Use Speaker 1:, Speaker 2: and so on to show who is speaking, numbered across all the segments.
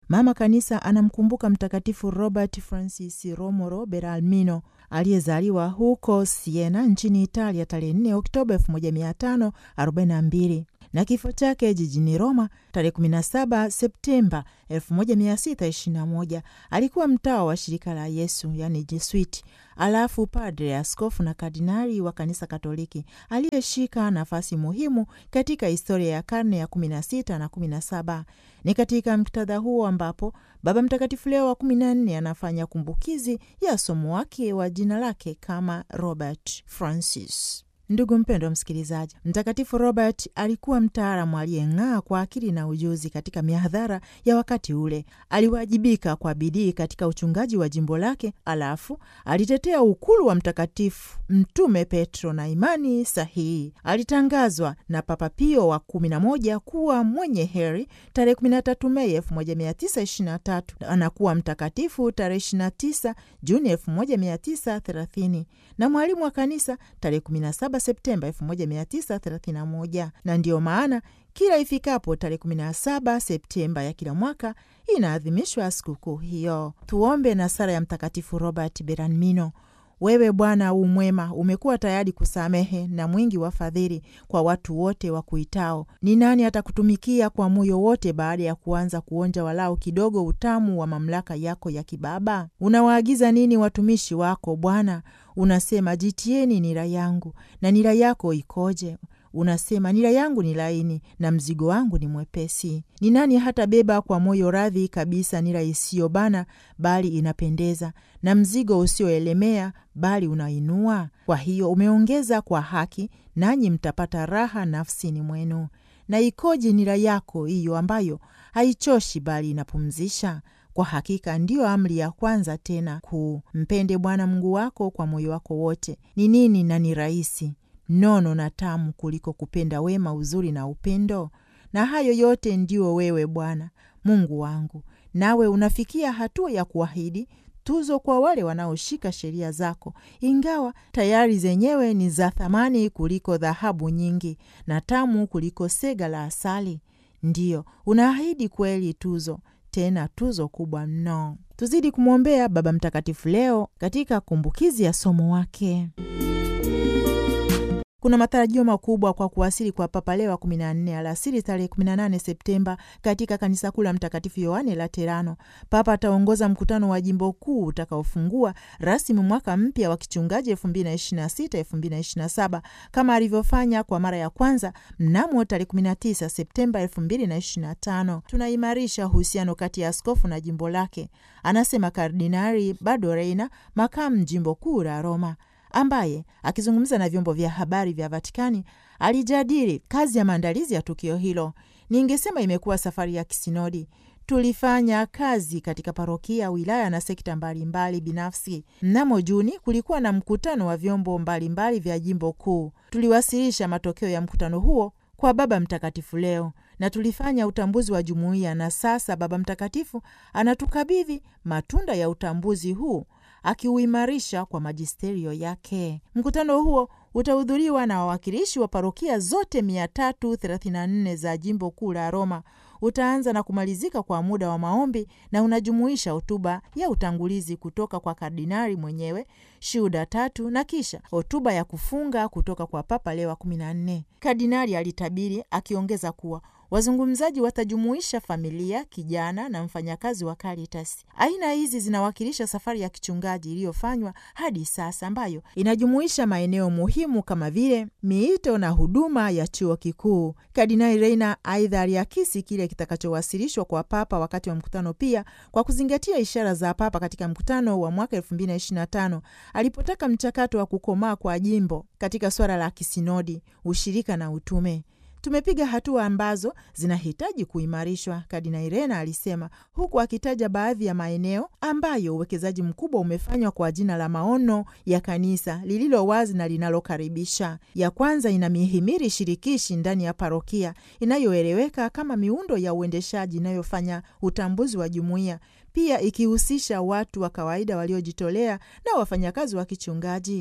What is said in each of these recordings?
Speaker 1: Mama Kanisa anamkumbuka Mtakatifu Robert Francis Romolo Beralmino aliyezaliwa huko Siena nchini Italia tarehe 4 Oktoba 1542 na kifo chake jijini Roma tarehe 17 Septemba 1621. Alikuwa mtawa wa shirika la Yesu yani Jesuiti, alafu padre, askofu na kardinali wa kanisa Katoliki aliyeshika nafasi muhimu katika historia ya karne ya 16 na 17. Ni katika muktadha huo ambapo Baba Mtakatifu Leo wa 14 anafanya kumbukizi ya somo wake wa jina lake kama Robert Francis. Ndugu mpendwa msikilizaji, Mtakatifu Robert alikuwa mtaalamu aliyeng'aa kwa akili na ujuzi katika mihadhara ya wakati ule. Aliwajibika kwa bidii katika uchungaji wa jimbo lake, alafu alitetea ukulu wa Mtakatifu Mtume Petro na imani sahihi. Alitangazwa na Papa Pio wa kumi na moja kuwa mwenye heri tarehe 13 Mei 1923 anakuwa mtakatifu tarehe 29 Juni 1930 na mwalimu wa kanisa tarehe 17 Septemba 1931 na ndiyo maana kila ifikapo tarehe 17 Septemba ya kila mwaka inaadhimishwa sikukuu hiyo. Tuombe na sala ya Mtakatifu Robert Beramino. Wewe Bwana u mwema, umekuwa tayari kusamehe na mwingi wa fadhili kwa watu wote wa kuitao. Ni nani atakutumikia kwa moyo wote baada ya kuanza kuonja walau kidogo utamu wa mamlaka yako ya kibaba? Unawaagiza nini watumishi wako Bwana? Unasema, jitieni nira yangu. Na nira yako ikoje? Unasema, nira yangu ni laini na mzigo wangu ni mwepesi. Ni nani hata beba kwa moyo radhi kabisa nira isiyobana bali inapendeza, na mzigo usioelemea bali unainua? Kwa hiyo umeongeza kwa haki, nanyi mtapata raha nafsini mwenu. Na ikoje nira yako hiyo ambayo haichoshi bali inapumzisha? Kwa hakika ndiyo amri ya kwanza tena kuu, mpende Bwana Mungu wako kwa moyo wako wote. Ni nini na ni rahisi nono na tamu kuliko kupenda wema, uzuri na upendo? Na hayo yote ndio wewe Bwana Mungu wangu, nawe unafikia hatua ya kuahidi tuzo kwa wale wanaoshika sheria zako, ingawa tayari zenyewe ni za thamani kuliko dhahabu nyingi na tamu kuliko sega la asali. Ndiyo, unaahidi kweli tuzo, tena tuzo kubwa mno. Tuzidi kumwombea Baba Mtakatifu leo katika kumbukizi ya somo wake. Kuna matarajio makubwa kwa kuwasili kwa Papa Leo wa 14 alasiri tarehe 18 Septemba katika kanisa kuu la Mtakatifu Yohane Laterano. Papa ataongoza mkutano wa jimbo kuu utakaofungua rasmi mwaka mpya wa kichungaji 2026-2027 kama alivyofanya kwa mara ya kwanza mnamo tarehe 19 Septemba 2025. Tunaimarisha uhusiano kati ya askofu na jimbo lake, anasema Kardinari Bado Reina, makamu jimbo kuu la Roma ambaye akizungumza na vyombo vya habari vya Vatikani alijadili kazi ya maandalizi ya tukio hilo. Ningesema imekuwa safari ya kisinodi. Tulifanya kazi katika parokia, wilaya na sekta mbalimbali mbali binafsi. Mnamo Juni kulikuwa na mkutano wa vyombo mbalimbali mbali vya jimbo kuu. Tuliwasilisha matokeo ya mkutano huo kwa Baba Mtakatifu leo na tulifanya utambuzi wa jumuiya, na sasa Baba Mtakatifu anatukabidhi matunda ya utambuzi huu akiuimarisha kwa majisterio yake. Mkutano huo utahudhuriwa na wawakilishi wa parokia zote 334 za jimbo kuu la Roma. Utaanza na kumalizika kwa muda wa maombi na unajumuisha hotuba ya utangulizi kutoka kwa kardinali mwenyewe, shuhuda tatu na kisha hotuba ya kufunga kutoka kwa Papa Leo wa 14. Kardinali alitabiri akiongeza kuwa wazungumzaji watajumuisha familia, kijana na mfanyakazi wa Caritas. Aina hizi zinawakilisha safari ya kichungaji iliyofanywa hadi sasa, ambayo inajumuisha maeneo muhimu kama vile miito na huduma ya chuo kikuu. Kardinali Reina aidha aliakisi kile kitakachowasilishwa kwa Papa wakati wa mkutano, pia kwa kuzingatia ishara za Papa katika mkutano wa mwaka 2025 alipotaka mchakato wa kukomaa kwa jimbo katika swala la kisinodi, ushirika na utume. Tumepiga hatua ambazo zinahitaji kuimarishwa, Kardinali Rena alisema, huku akitaja baadhi ya maeneo ambayo uwekezaji mkubwa umefanywa kwa jina la maono ya kanisa lililo wazi na linalokaribisha. Ya kwanza ina mihimili shirikishi ndani ya parokia inayoeleweka kama miundo ya uendeshaji inayofanya utambuzi wa jumuiya, pia ikihusisha watu wa kawaida waliojitolea na wafanyakazi wa kichungaji.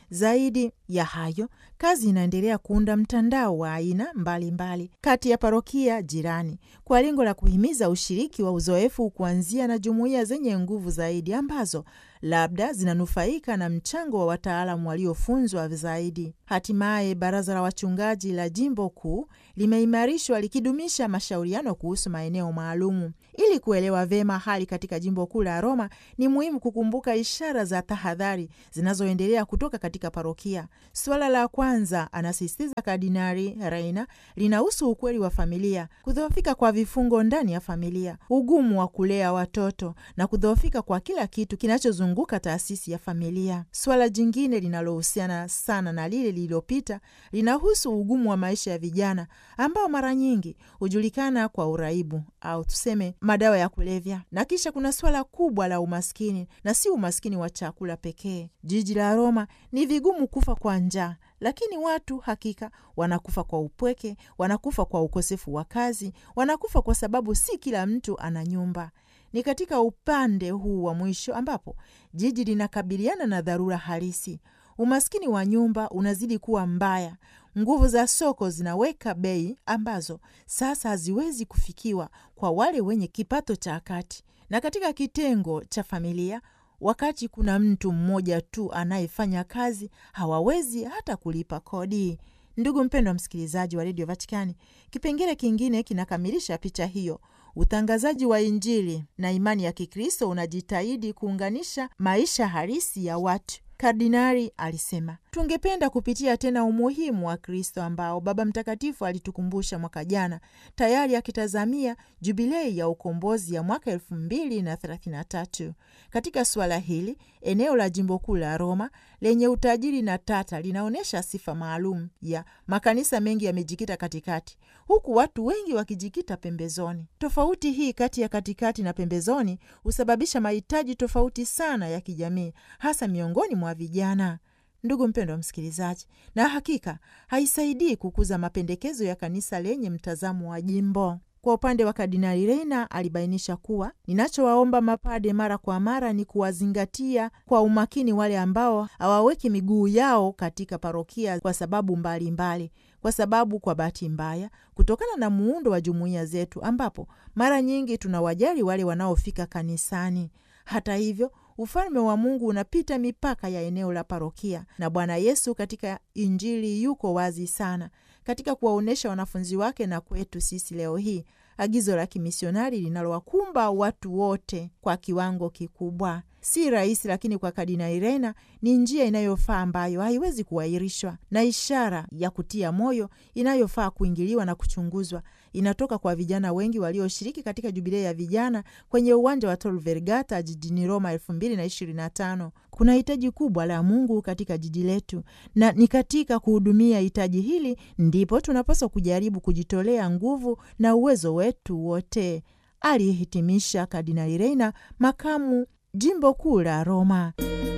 Speaker 1: Zaidi ya hayo, kazi inaendelea kuunda mtandao wa aina mbalimbali mbali kati ya parokia jirani kwa lengo la kuhimiza ushiriki wa uzoefu kuanzia na jumuiya zenye nguvu zaidi ambazo labda zinanufaika na mchango wa wataalamu waliofunzwa zaidi. Hatimaye, baraza la wachungaji la jimbo kuu limeimarishwa likidumisha mashauriano kuhusu maeneo maalumu. Ili kuelewa vema hali katika jimbo kuu la Roma, ni muhimu kukumbuka ishara za tahadhari zinazoendelea kutoka katika parokia. Suala la kwanza, anasisitiza Kardinari Reina, linahusu ukweli wa familia, kudhoofika kwa vifungo ndani ya familia, ugumu wa kulea watoto na kudhoofika kwa kila kitu kinachozunguka taasisi ya familia. Suala jingine linalohusiana sana na lile lililopita linahusu ugumu wa maisha ya vijana ambao mara nyingi hujulikana kwa uraibu au tuseme madawa ya kulevya, na kisha kuna suala kubwa la umaskini, na si umaskini wa chakula pekee. Jiji la Roma ni vigumu kufa kwa njaa, lakini watu hakika wanakufa kwa upweke, wanakufa kwa ukosefu wa kazi, wanakufa kwa sababu si kila mtu ana nyumba. Ni katika upande huu wa mwisho ambapo jiji linakabiliana na dharura halisi. Umaskini wa nyumba unazidi kuwa mbaya. Nguvu za soko zinaweka bei ambazo sasa haziwezi kufikiwa kwa wale wenye kipato cha kati, na katika kitengo cha familia, wakati kuna mtu mmoja tu anayefanya kazi, hawawezi hata kulipa kodi. Ndugu mpendwa msikilizaji wa redio Vatikani, kipengele kingine kinakamilisha picha hiyo. Utangazaji wa Injili na imani ya Kikristo unajitahidi kuunganisha maisha halisi ya watu. Kardinari alisema, tungependa kupitia tena umuhimu wa Kristo ambao Baba Mtakatifu alitukumbusha mwaka jana, tayari akitazamia jubilei ya ukombozi ya mwaka elfu mbili na thelathini na tatu. Katika suala hili, eneo la jimbo kuu la Roma lenye utajiri na tata linaonyesha sifa maalum ya makanisa mengi yamejikita katikati, huku watu wengi wakijikita pembezoni. Tofauti hii kati ya katikati na pembezoni husababisha mahitaji tofauti sana ya kijamii, hasa miongoni mwa vijana. Ndugu mpendwa msikilizaji, na hakika haisaidii kukuza mapendekezo ya kanisa lenye mtazamo wa jimbo. Kwa upande wa Kardinali Reina alibainisha kuwa ninachowaomba mapade mara kwa mara ni kuwazingatia kwa umakini wale ambao hawaweki miguu yao katika parokia kwa sababu mbalimbali mbali. Kwa sababu kwa bahati mbaya, kutokana na muundo wa jumuiya zetu, ambapo mara nyingi tunawajali wale wanaofika kanisani. Hata hivyo ufalme wa Mungu unapita mipaka ya eneo la parokia, na Bwana Yesu katika Injili yuko wazi sana katika kuwaonyesha wanafunzi wake na kwetu sisi leo hii agizo la kimisionari linalowakumba watu wote kwa kiwango kikubwa. Si rahisi, lakini kwa Kardinali Reina ni njia inayofaa ambayo haiwezi kuahirishwa, na ishara ya kutia moyo inayofaa kuingiliwa na kuchunguzwa inatoka kwa vijana wengi walioshiriki katika jubilei ya vijana kwenye uwanja wa Tor Vergata jijini Roma elfu mbili na ishirini na tano. Kuna hitaji kubwa la Mungu katika jiji letu, na ni katika kuhudumia hitaji hili ndipo tunapaswa kujaribu kujitolea nguvu na uwezo wetu wote, alihitimisha Kardinali Reina, makamu jimbo kuu la Roma.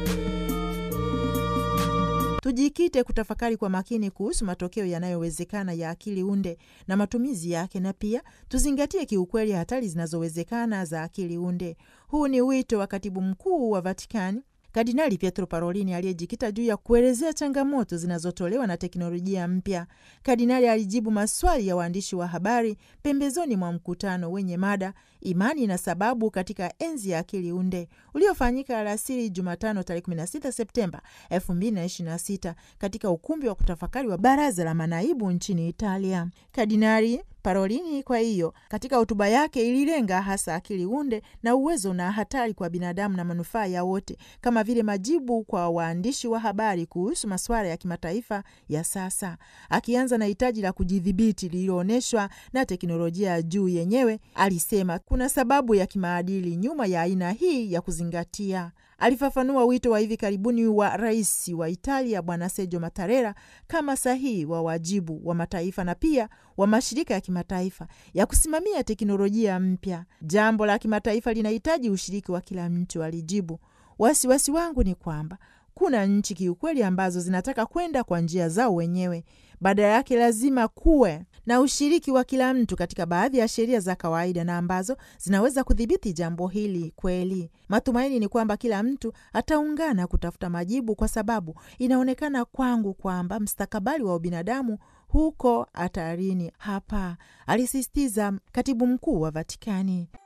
Speaker 1: Tujikite kutafakari kwa makini kuhusu matokeo yanayowezekana ya akili unde na matumizi yake, na pia tuzingatie kiukweli hatari zinazowezekana za akili unde. Huu ni wito wa katibu mkuu wa Vatikani Kardinali Pietro Parolini aliyejikita juu ya kuelezea changamoto zinazotolewa na teknolojia mpya. Kardinali alijibu maswali ya waandishi wa habari pembezoni mwa mkutano wenye mada imani na sababu katika enzi ya akili unde uliofanyika alasiri Jumatano tarehe 16 Septemba 2026 katika ukumbi wa kutafakari wa baraza la manaibu nchini Italia. Kardinali Parolini kwa hiyo katika hotuba yake ililenga hasa akili unde na uwezo na hatari kwa binadamu na manufaa ya wote, kama vile majibu kwa waandishi wa habari kuhusu masuala ya kimataifa ya sasa, akianza na hitaji la kujidhibiti lililoonyeshwa na teknolojia ya juu yenyewe. Alisema kuna sababu ya kimaadili nyuma ya aina hii ya kuzingatia. Alifafanua wito wa hivi karibuni wa rais wa Italia Bwana Sergio Mattarella kama sahihi wa wajibu wa mataifa na pia wa mashirika ya kimataifa ya kusimamia teknolojia mpya. Jambo la kimataifa linahitaji ushiriki wa kila mtu, alijibu. Wasiwasi wangu ni kwamba kuna nchi kiukweli ambazo zinataka kwenda kwa njia zao wenyewe Badala yake lazima kuwe na ushiriki wa kila mtu katika baadhi ya sheria za kawaida na ambazo zinaweza kudhibiti jambo hili kweli. Matumaini ni kwamba kila mtu ataungana kutafuta majibu, kwa sababu inaonekana kwangu kwamba mstakabali wa ubinadamu huko hatarini hapa, alisisitiza katibu mkuu wa Vatikani.